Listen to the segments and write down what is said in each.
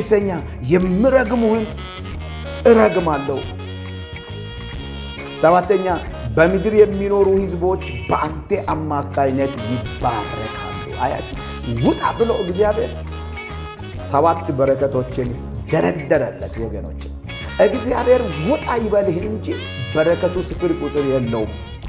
ስድስተኛ የምረግሙህን እረግማለሁ። ሰባተኛ በምድር የሚኖሩ ሕዝቦች በአንተ አማካይነት ይባረካሉ። አያችሁ፣ ውጣ ብሎ እግዚአብሔር ሰባት በረከቶችን ደረደረለት። ወገኖች እግዚአብሔር ውጣ ይበልህ እንጂ በረከቱ ስፍር ቁጥር የለውም።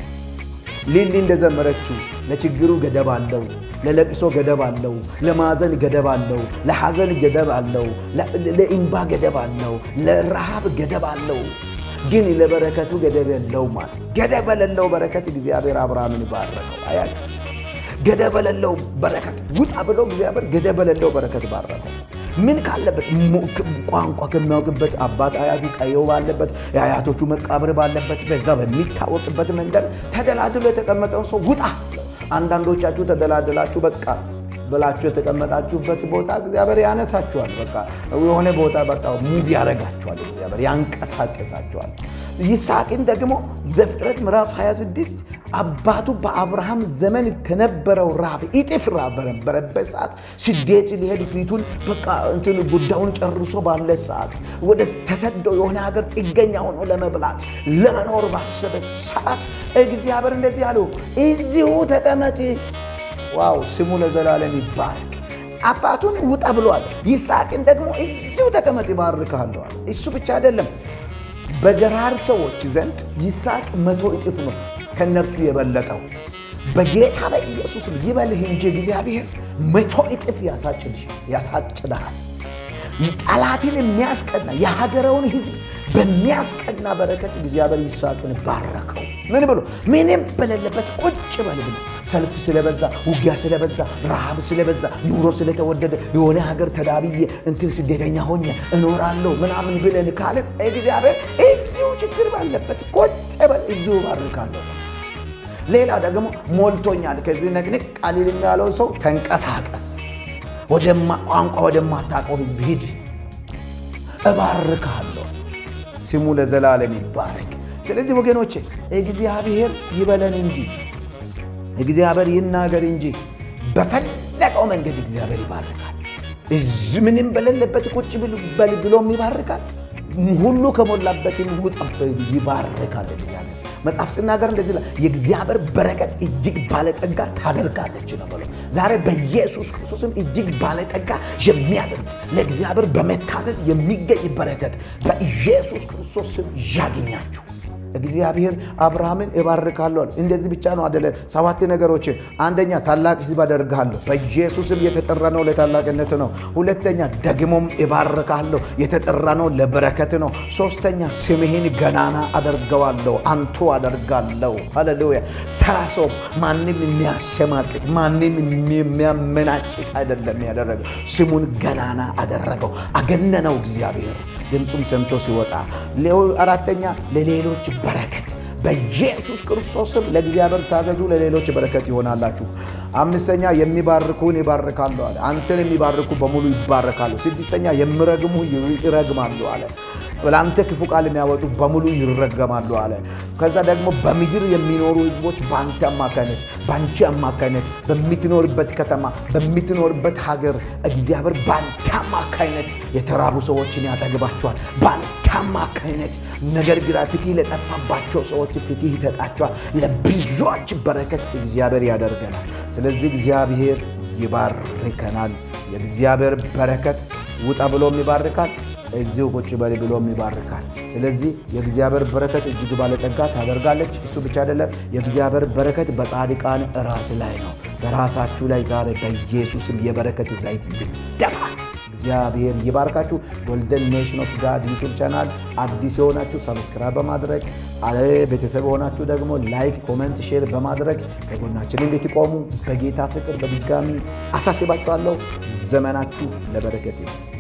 ሊሊ እንደዘመረችው ለችግሩ ገደብ አለው፣ ለለቅሶ ገደብ አለው፣ ለማዘን ገደብ አለው፣ ለሐዘን ገደብ አለው፣ ለኢምባ ገደብ አለው፣ ለረሃብ ገደብ አለው። ግን ለበረከቱ ገደብ የለውም ማለት ገደብ የሌለው በረከት እግዚአብሔር አብርሃምን ባረከው። አያችሁ ገደብ የሌለው በረከት ውጣ ብሎ እግዚአብሔር ገደብ የሌለው በረከት ባረከው። ምን ካለበት ቋንቋ ከሚያውቅበት አባት አያቱ ቀየው ባለበት የአያቶቹ መቃብር ባለበት በዛ በሚታወቅበት መንደር ተደላድሎ የተቀመጠውን ሰው ውጣ። አንዳንዶቻችሁ ተደላድላችሁ በቃ ብላችሁ የተቀመጣችሁበት ቦታ እግዚአብሔር ያነሳችኋል። በቃ የሆነ ቦታ በቃ ሙቭ ያደርጋችኋል። እግዚአብሔር ያንቀሳቀሳችኋል። ይስሐቅን ደግሞ ዘፍጥረት ምዕራፍ 26 አባቱ በአብርሃም ዘመን ከነበረው ራብ እጥፍ ራብ በነበረበት ሰዓት ስደት ሊሄድ ፊቱን በቃ እንትን ጉዳዩን ጨርሶ ባለ ሰዓት ወደ ተሰደው የሆነ ሀገር ጥገኛ ሆኖ ለመብላት ለመኖር ባሰበ ሰዓት እግዚአብሔር እንደዚህ አለው፣ እዚሁ ተቀመጥ። ዋው ስሙ ለዘላለም ይባረክ። አባቱን ውጣ ብሏል። ይስሐቅን ደግሞ እዚሁ ተቀመጥ ይባርክሃለሁ። እሱ ብቻ አይደለም፣ በገራር ሰዎች ዘንድ ይስሐቅ መቶ እጥፍ ነው ከእነርሱ የበለጠው። በጌታ በኢየሱስ ይበልህ እንጂ እግዚአብሔር መቶ እጥፍ ያሳጭድሃል። ጠላትን የሚያስቀና የሀገረውን ሕዝብ በሚያስቀና በረከት እግዚአብሔር ይስሐቅን ባረከው። ምን ብሎ ምንም በሌለበት ቁጭ በል ብሎ ሰልፍ ስለበዛ፣ ውጊያ ስለበዛ፣ ረሃብ ስለበዛ፣ ኑሮ ስለተወደደ የሆነ ሀገር ተዳብዬ እንትን ስደተኛ ሆኜ እኖራለሁ ምናምን ብለን ካለን እግዚአብሔር እዚሁ ችግር ባለበት ቁጭ በል እዚሁ ባርካለሁ። ሌላ ደግሞ ሞልቶኛል ከዚህ ነቅንቅ ቃሊል ያለው ሰው ተንቀሳቀስ ቋንቋ ወደማታውቀው ህዝብ ሂድ፣ እባርካለሁ። ስሙ ለዘላለም ይባረክ። ስለዚህ ወገኖቼ እግዚአብሔር ይበለን እንጂ እግዚአብሔር ይናገር እንጂ በፈለቀው መንገድ እግዚአብሔር ይባርካል። እዚህ ምንም በሌለበት ቁጭ በል ብሎም ይባርካል። ሁሉ ከሞላበትም ውጣ ይባርካል እግዚአብሔር። መጽሐፍ ስናገር እንደዚህ ይላል፣ የእግዚአብሔር በረከት እጅግ ባለጠጋ ታደርጋለች ነው ብሎ ዛሬ በኢየሱስ ክርስቶስም እጅግ ባለጠጋ የሚያደርግ ለእግዚአብሔር በመታዘዝ የሚገኝ በረከት በኢየሱስ ክርስቶስ ስም ያገኛችሁ። እግዚአብሔር አብርሃምን እባርካለሁ። እንደዚህ ብቻ ነው አደለ? ሰባት ነገሮች። አንደኛ ታላቅ ሕዝብ አደርግሃለሁ። በኢየሱስም የተጠራ ነው ለታላቅነት ነው። ሁለተኛ ደግሞም እባርካለሁ፣ የተጠራ ነው ለበረከት ነው። ሶስተኛ ስምህን ገናና አደርገዋለሁ፣ አንቱ አደርጋለሁ። ሃሌሉያ። ተራ ሰው ማንም የሚያሸማቅቅ ማንም የሚያመናጭቅ አይደለም ያደረገው፣ ስሙን ገናና አደረገው፣ አገነነው እግዚአብሔር ድምፁም ሰምቶ ሲወጣ። አራተኛ ለሌሎች በረከት በኢየሱስ ክርስቶስም ለእግዚአብሔር ታዘዙ፣ ለሌሎች በረከት ይሆናላችሁ። አምስተኛ የሚባርኩን ይባርካሉ አለ። አንተን የሚባርኩ በሙሉ ይባረካሉ። ስድስተኛ የሚረግሙ ይረግማሉ አለ። ለአንተ ክፉ ቃል የሚያወጡ በሙሉ ይረገማሉ አለ። ከዛ ደግሞ በምድር የሚኖሩ ሕዝቦች በአንተ አማካይነት በአንቺ አማካይነት በምትኖርበት ከተማ በምትኖርበት ሀገር እግዚአብሔር በአንተ አማካይነት የተራቡ ሰዎችን ያጠግባቸዋል። በአንተ አማካይነት ነገር ግራ ፍትህ ለጠፋባቸው ሰዎች ፍትህ ይሰጣቸዋል። ለብዙዎች በረከት እግዚአብሔር ያደርገናል። ስለዚህ እግዚአብሔር ይባርከናል። የእግዚአብሔር በረከት ውጣ ብሎም ይባርካል እዚሁ ቁጭ በል ብሎም ይባርካል። ስለዚህ የእግዚአብሔር በረከት እጅግ ባለጠጋ ታደርጋለች። እሱ ብቻ አይደለም፣ የእግዚአብሔር በረከት በጻድቃን ራስ ላይ ነው። በራሳችሁ ላይ ዛሬ በኢየሱስም የበረከት ዘይት ይደፋል። እግዚአብሔር ይባርካችሁ። ጎልደን ኔሽን ኦፍ ጋድ ዩቱብ ቻናል አዲስ የሆናችሁ ሰብስክራይብ በማድረግ ቤተሰብ የሆናችሁ ደግሞ ላይክ፣ ኮመንት፣ ሼር በማድረግ ከጎናችን እንድትቆሙ በጌታ ፍቅር በድጋሚ አሳስባችኋለሁ። ዘመናችሁ ለበረከት ይሁን።